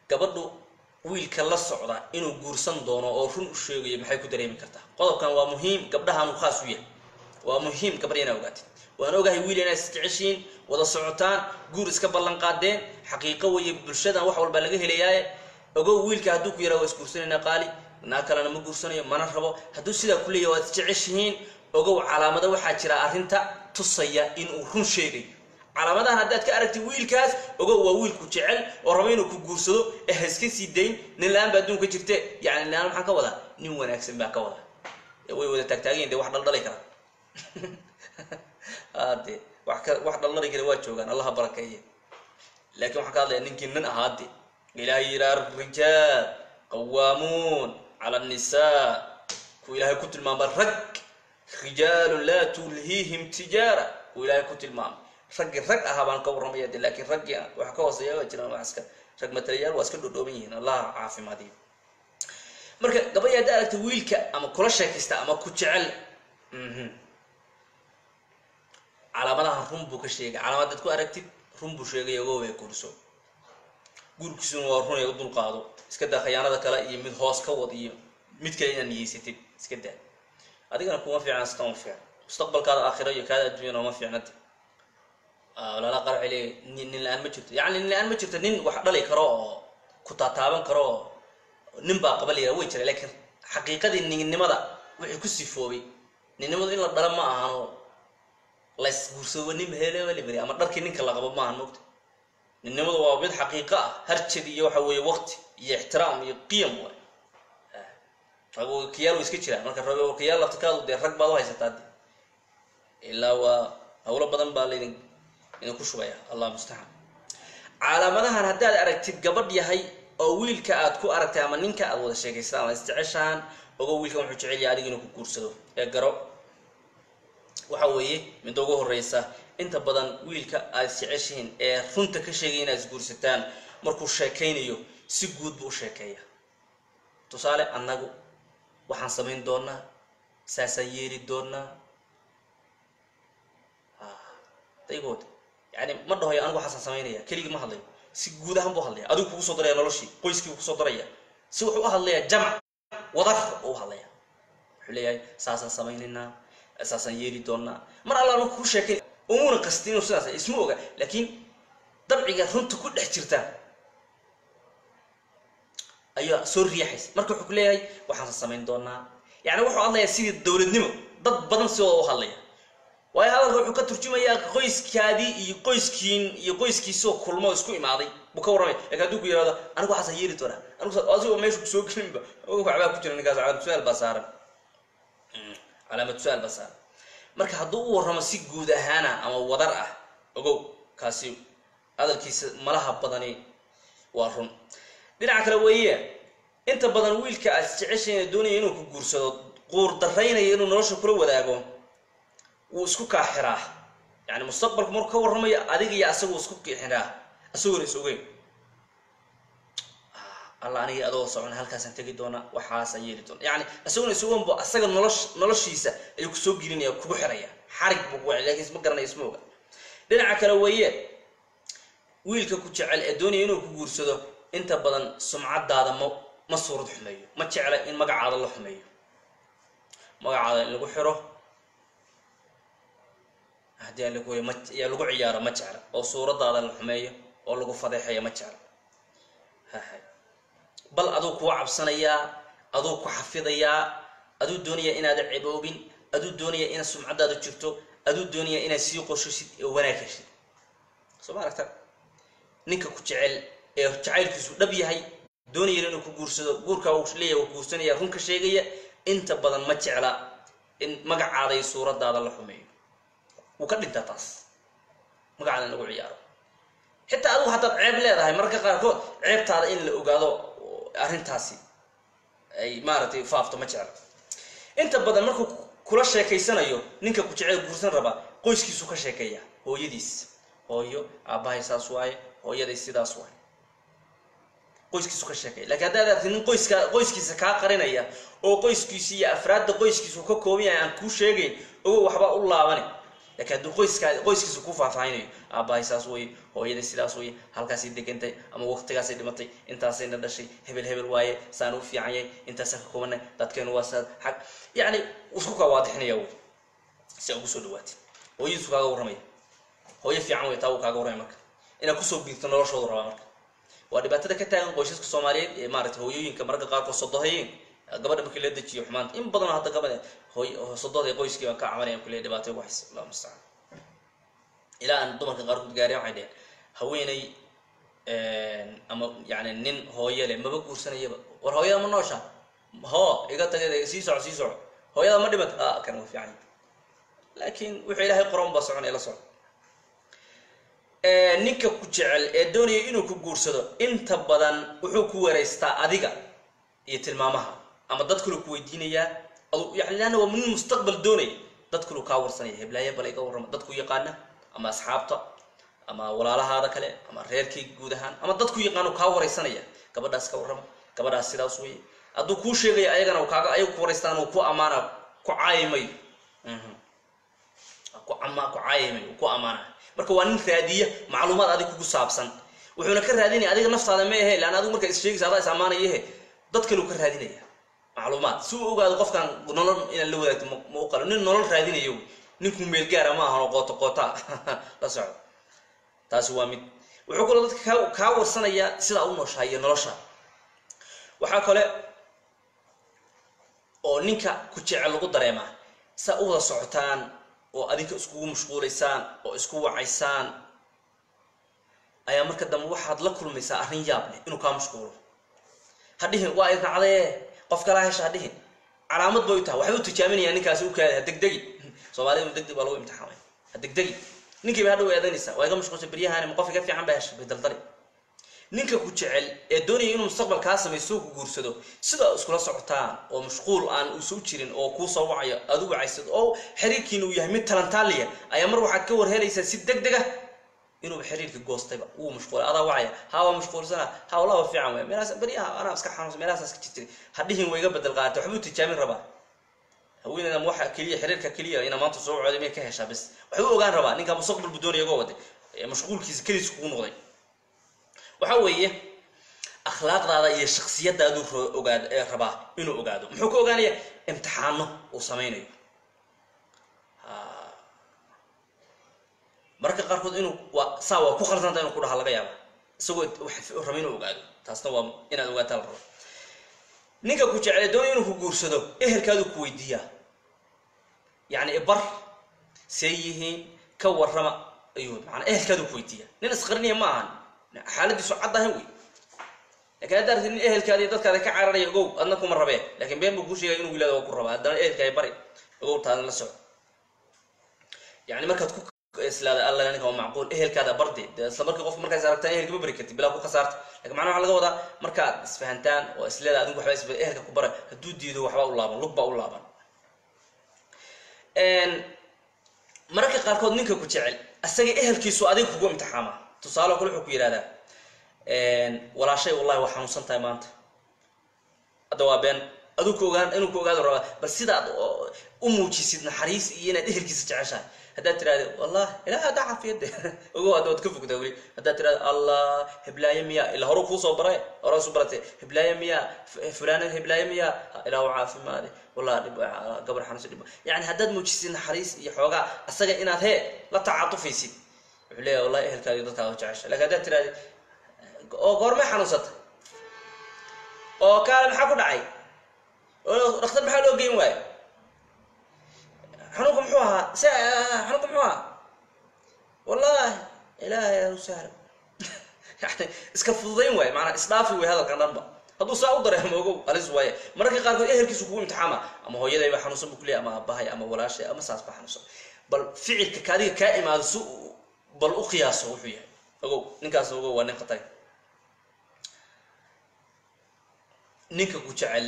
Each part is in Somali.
gabadhu wiilka la socda inuu guursan doono oo run u sheegayo maxay ku dareemi kartaa qodobkan waa muhiim gabdhahaanu khaas u yahay waa muhiim gabadha inaa ogaatid waan ogahay wiil inaa isjeceshiin wada socotaan guur iska ballan qaadeen xaqiiqo weeye bulshadan wax walbaa laga helayaaye ogow wiilka hadduu ku yaraa waa isguursanayna qaali naa kalena ma guursanayo mana rabo hadduu sidaa ku leeyahy waad isjeceshihiin ogow calaamado waxaa jira arrinta tusaya inuu run sheegayo calaamadahan haddaad ka aragtid wiilkaas ogow waa wiilku jecel oo rabo inuu ku guursado ee ha iska sii dayn nin la-aan baa adduunka jirte yani nin la-aan maxaan ka wadaa nin wanaagsan baa ka wadaa way wada taagtaagayin de wax dhaldhalay kara ade wax ka wax dhaldhali kara waa joogaan allaha barakeeye laakiin waxaan ka hadlaya ninkii nin ahaade ilaahay yiraa rijaal qawaamuun cala annisaa ku ilaahay ku tilmaama rag rijaalun laa tulhiihim tijaara ku ilaahay ku tilmaamay raggii rag ahaa baan ka warramaya de laakiin raggii waxa ka hooseeya waa jiraan wax iska rag matalayaal waa iska dhodhooban yihiin allah caafimaadiyo marka gabadhi hadda aragta wiilka ama kula sheekaysta ama ku jecel calaamadahan run buu ka sheegay calaamad dad ku aragtid run buu sheegay ogow ee guurso guurkiisuna waa run ee u dulqaado iska daa khayaanada kale iyo mid hoos ka wad iyo mid kale inaad niyeysatid iska daa adigana kuma fiicna sita uma fiicna mustaqbalkaada aakhiro iyo kaada adduunyana uma fiicnade walaala qarci le nin la-aan ma jirto yani nin la-aan ma jirto nin wax dhali karo oo ku taataaban karo oo nin baa qaba layira way jira laakiin xaqiiqadii ninnimada wixii ku sifoobay ninnimadu in la dhala ma ahano lays guursado nin helebari ama dharkii ninka la qabo maahan mogta ninnimadu waa mid xaqiiqo ah harjad iyo waxa weeye waqti iyo ixtiraam iyo qiyam waay ragokiyaal way iska jiraan marka ragokiyaal laftikaadu dee rag baad u haysataa de ilaa waa hawlo badan baa laydin idinku shubaya allah mustacaan calaamadahan haddaad aragtid gabadh yahay oo wiilka aad ku aragtay ama ninka aad wada sheekaystaan ama isjeceshaan ogo wiilkan wuxuu jecel yahay adiga inuu ku guursado ee garo waxa weeye midda ugu horeysa inta badan wiilka aad isjeceshihiin ee runta ka sheegaya inaad isguursataan markuu sheekaynayo si guud buu u sheekeeya tusaale annagu waxaan samayn doonaa saasaan yeeli doonaa daygood yani ma dhahoyo anigu waxaasaan samaynaya keligii ma hadlayo si guud ahaan buu hadlaya adigu kugu soo daraya noloshii qoyskii kusoo daraya si wuxuu u hadlayaa jamac wadar u hadlaya wuxuu leeyahay saasaan samaynaynaa saasaan yeeli doonaa mar alla marku ku sheekay umuna qastin inuu sidaas isma oga laakiin dabciga runta ku dhex jirta ayaa soo riixaysa marka wuxuu ku leeyahay waxaansan samayn doonaa yani wuxuu hadlayaa sidii dowladnimo dad badan sidooda u hadlaya waayo hadalka wuxuu ka turjumayaa qoyskaadii iyo qoyskiin iyo qoyskiisoo kulmo isku imaaday buu ka warramay lakin hadduu ku yihahdo anigu waxaasaan yeeli doonaa anigu asigoo meesha kusoo gelinba waxbaa ku jira ninkaas calaamad su-aal baa saaran calaamad su-aal baa saaran marka hadduu u warramo si guud ahaana ama wadar ah ogow kaasi hadalkiisa malaha badani waa run dhinaca kale weeye inta badan wiilka aad jeceshayna doonaya inuu ku guursado quur daraynaya inuu nolosha kula wadaago wuu isku kaaxiraa yani mustaqbalku markuu ka warramayo adiga iyo asagu isku kixiraa isagoona is ogeyn alla aniga adoo socon halkaasaan tegi doonaa waxaasaan yeeli doona yani isaguna is ogeyn bu asaga nolosh noloshiisa ayuu kusoo gelinaya kugu xiraya xarig buu ku lakin isma garanaya isma oga dhinaca kale weeye wiilka ku jecel ee doonaya inuu ku guursado inta badan sumcadaada ma ma suurad xumeeyo ma jecla in magacaada la xumeeyo magacaada in lagu xiro haddii aan lagu ma yaa lagu ciyaaro ma jecla oo suuradaada la xumeeyo oo lagu fadeexeeyo ma jecla hahay bal aduu kuwa cabsanayaa aduu ku xafidayaa aduu doonaya inaada ciboobin aduu doonaya inaad sumcadaada jirto aduu doonaya inaad sii qorshosid oo wanaag heshid soo ma aragta ninka ku jecel ee jacaylkiisu dhab yahay doonaya inuu ku guursado guurkaa uu leeyahay uu guursanaya runka sheegaya inta badan ma jecla in magacaada iyo suuradaada la xumeeyo wuu ka dhintaa taas magacaada in lagu ciyaaro xitaa adigu haddaad ceeb leedahay mararka qaarkood ceebtaada in la ogaado arrintaasi ay maaragtay faafto ma jecla inta badan markuu kula sheekaysanayo ninka ku jecel guursan rabaa qoyskiisu ka sheekeeya hooyadiis hooyo aabbahay saas waaye hooyaday sidaas waaye qoyskiisu ka sheekeeya lakiin haddaad aragtid nin qoyska qoyskiisa kaa qarinaya oo qoyskiisi iyo afraadda qoyskiisu ka kooban yahay aan kuu sheegayn ogo waxbaa u laabane laakiin hadduu qoyskaa qoyskiisa ku faahfaahinayo aabbahay saas weye hooyadii sidaas weye halkaasay degantay ama waqtigaasay dhimatay intaasayna dhashay hebel hebel waaye saan u fiican yahay intaasaan ka kobanay dadkeenu waa saa xag yacni isku kaa waadixinaya wey si aa ugu soo dhawaatay hooyadiisu kaaga warramaya hooyo fiican wey taa uu kaaga warramaya marka inaad kusoo biirto noloshoodu rabaa marka waa dhibaatada ka taagan qoysaska soomaaliyeed ee maarata hooyooyinka mararka qaarkood sodohayeen gabadha markii la dejiyo xumaanta in badanoo hadda gabadha hooy sododa qoyskii baan ka cabanaya kuleeya dhibaatay ugu haysa allahu mustacaan ilaa aan dumarka qaarkood gaareen waxay dheheen haweeney ama yani nin hooye leh maba guursanayaba war hooyada ma noosha hoo iga tageed sii soco sii soco hooyada ma dhimat a kan waa fiican laakiin wuxuu ilaahay qoran baa socon ee la soco ninka ku jecel ee doonaya inuu ku guursado inta badan wuxuu ku wareystaa adiga iyo tilmaamaha ama dad kale ku weydiinayaa adu yani leanna waa nin mustaqbal doonaya dad kale kaa warsanaya heblaaye bal iga warrama dadku yaqaana ama asxaabta ama walaalahaada kale ama reerkii guud ahaan ama dadku yaqaano kaa wareysanaya gabadhaas ka warrama gabadhaas sidaas weye hadduu kuu sheegaya ayagana kaaga ayagu ku wareystaan ku amaana ku caayimayo ku ama ku caayimayo ku amaana marka waa nin raadiya macluumaad adig kugu saabsan wuxuuna ka raadinaya adiga naftaada ma ahe lan adigu markaa is sheegaysa adaa is ammaanayahe dad kaleu ka raadinaya macluumaad si uu ogaado qofkan nolol inaad la wadaagto ma u qalo nin nolol raadinayo ninku meelgaara ma ahan oo qooto qoota la socdo taasi waa mid wuxuu kaloo dadka kaa kaa warsanayaa sidaa u nooshahay iyo nolosha waxaa kale oo ninka ku jecel lagu dareemaa saa u wada socotaan oo adinka iskugu mashquulaysaan oo isku wacaysaan ayaa marka dambe waxaad la kulmaysaa arrin yaab leh inuu kaa mashquulo ha dhihin waa idnacdee qof kalaa hesha ha dhihin calaamad bay u tahay waxay u tijaaminayaan ninkaasi u kaada ha degdegi soomaalida degdeg baa lagu imtixaamay ha degdegi ninkii bay hadhow eedanaysaa waa iga mashquulsan beryahaani ma qof iga fiican baa hesha bay daldali ninka ku jecel ee doonaya inuu mustaqbal kaa samayso ku guursado sidaa iskula socotaan oo mashquul aan isu jirin oo kuu soo wacayo aad u wacaysad oo xiriirkiina uu yahay mid talantaaliya ayaa mar waxaad ka warhelaysaa si deg deg ah inuuba xiriirka goostayba wuu mashquulay adaa wacaya haa waa mashquulsana haa wallaba fiican wey meelaas beryaha anaa iska xanuunsan meelahaasaa iska jirtiri hadhihin way iga bedel qaatay waxbuu tijaabin rabaa haweeneyda waxa keliya xiriirka keliya ina maanta soo cooday may ka heshaa bas waxbuu ogaan rabaa ninka mustaqbal buu doonaya goo waday mashquulkiisa keliis kugu noqday waxa weeye akhlaaqdaada iyo shaksiyadaaduu ogaad rabaa inuu ogaado muxuu ka ogaanaya imtixaano uu samaynayo mararka qaarkood inuu waa saa waa ku khaldanta inuu ku dhaha laga yaaba isagoo raba inuu ogaado taasna waa inaad ogaataa la rabo ninka ku jeclay doonaya inuu ku guursado ehelkaaduu ku weydiiyaa yacni ibar see yihiin ka warrama ayuu maanaa ehelkaaduu ku weydiiya nin isqarinaya ma ahan xaaladiisu cad ahan wey lakin hadda arti nin ehelkaada iyo dadkaada ka cararaya ogow adna kuma rabee lakin been buu kuu sheegaya inuu wilaada waa ku rabaa haddana ehelkaay bari ogow taadan la soco yani markaad ku islaada alla ninka waa macquul ehelkaada bardi de isla markii qofka markaas aragtaan ehelka ma bari kartid bilaa ku khasaarta lakin macnaha waxa laga wadaa markaad isfahantaan oo isleeda adigu waxba isba ehelka ku bara hadduu diido waxbaa u laaban lug baa u laaban mararka qaarkood ninka ku jecel asaga ehelkiisu adiga kugu imtixaama tusaale kale wuxuu ku yidhahdaa walaashay wallahi waa xanuunsan tahay maanta hadda waa been aduu ku ogaan inuu ku ogaado rabaa bal sidaad u muujisid naxariis iyo inaad ehelkiisa jeceshahay haddaad tirahda wallah ilaah haddaa cafiyade ogow hadda waad ka fogtaa weli haddaad tirahda allah heblaaye miya ilaa hore kuusoo baray hore isu baratay heblaaye miya fulana heblaaye miya ilaa u caafimaade wallah dhib gabar xanuunsan dhib yani haddaad muujisid naxariis iyo xoogaa asaga inaad hee la tacatufaysid wuxuu leeyahay wallahi ehelkaadi dadkaada jecesha lakin haddaad tirahda oo goormay xanuunsatay oo kaale maxaa ku dhacay oo dhakhtar maxaa loo geyn waayo xanuunka muxuu ahaa s xanuunka muxuu ahaa wallahi ilaahay u sahlo yani iska fududayn waayo maanaa isdhaafi way hadalkan dhanba hadduu saa u dareemo ogow halis waaye mararka qaarkood ehelkiisu kugu imtixaama ama hooyadayba xanuunsan bu kuleeyay ama aabbahay ama walaashay ama saas ba xanuunsan bal ficilka kaadiga kaa imaado si bal u qiyaaso wuxuu yahay ogow ninkaas ogow waa nin khatay ninka ku jecel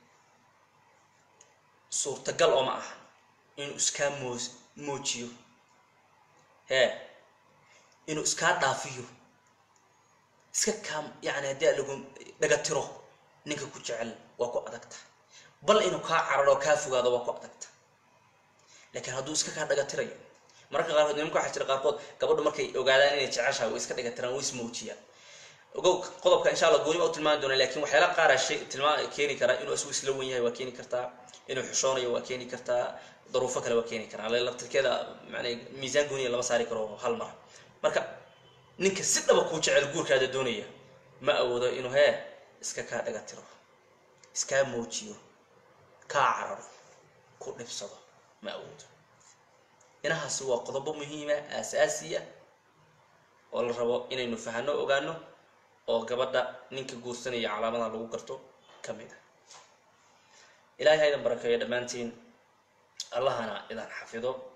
suurtagal oo ma aha inuu iskaa moo moojiyo hee inuu iskaa dhaafiyo iska kaa yani haddii a lagu dhaga tiro ninka ku jecel waa ku adagta bal inuu kaa cararo kaa fogaado waa ku adagta laakiin hadduu iska kaa dhaga tirayo mararka qaarkood nimanka waxaa jira qaarkood gabadhu markay ogaadaan inay jeceshahay way iska dhigatiraan way ismuujiyaan ogow qodobka insha allah gooniba u tilmaami doona lakin waxyaala qaara shay tilmaa keeni karaa inuu isagu isla wen yahay waa keeni kartaa inuu xishoonayo waa keeni kartaa daruufo kale waa keeni karaa laftirkeeda manaa miisaan gooniya lama saari karo hal mar marka ninka si dhaba kuu jecel guurkaada doonaya ma awoodo inuu hee iska kaa dhaga tiro iskaa muujiyo kaa cararo ku dhibsado ma awoodo inahaasi waa qodobo muhiima aasaasiya oo la rabo inaynu fahano ogaano oo gabadha ninka guursanaya calaamadaha lagu garto ka mid ah ilaahay ha idan barakeeyo dhammaantiin allahana idan xafido